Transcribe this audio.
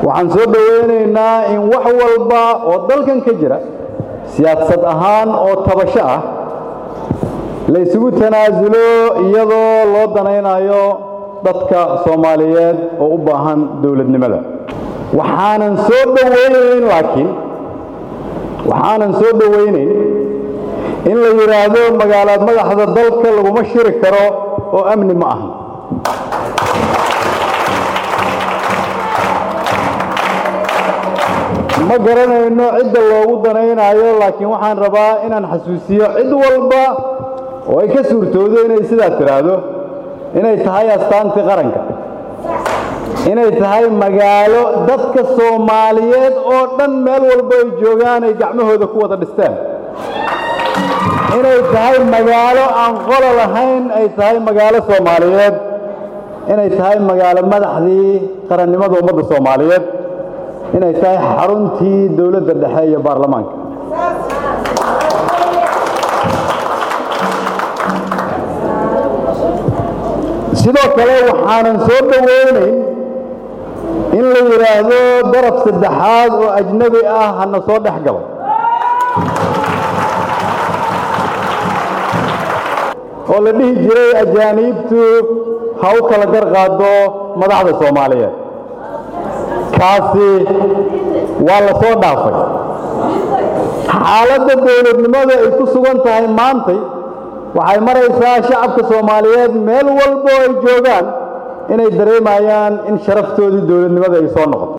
waxaan soo dhowaynaynaa in wax walba oo dalkan ka jira siyaasad ahaan oo tabasho ah la isugu tanaasulo iyadoo loo danaynayo dadka soomaaliyeed oo u baahan dowladnimada waxaanan soo dhowaynayn laakiin waxaanan soo dhowaynayn in la yidhaahdo magaalaad madaxda dalka laguma shiri karo oo amni ma aha ma garanayno cidda loogu danaynayo laakiin waxaan rabaa inaan xasuusiyo cid walba oo ay ka suurtoodo inay sidaa tidhaahdo inay tahay astaantii qaranka inay tahay magaalo dadka soomaaliyeed oo dhan meel walba ay joogaan ay gacmahooda ku wada dhisteen inay tahay magaalo aan qolo lahayn ay tahay magaalo soomaaliyeed inay tahay magaalo madaxdii qarannimada ummadda soomaaliyeed inay tahay xaruntii dowladda dhexe iyo baarlamaanka sidoo kale waxaanan soo dhowaynayn in la yidhaahdo daraf saddexaad oo ajnabi ah hana soo dhex galo oo la dhihi jiray ajaaniibtu ha u kala gar qaado madaxda soomaaliyeed kaasi waa la soo dhaafay xaaladda dowladnimada ay ku sugan tahay maantay waxay maraysaa shacabka soomaaliyeed meel walbo ay joogaan inay dareemayaan in sharaftoodii dowladnimada ay soo noqoto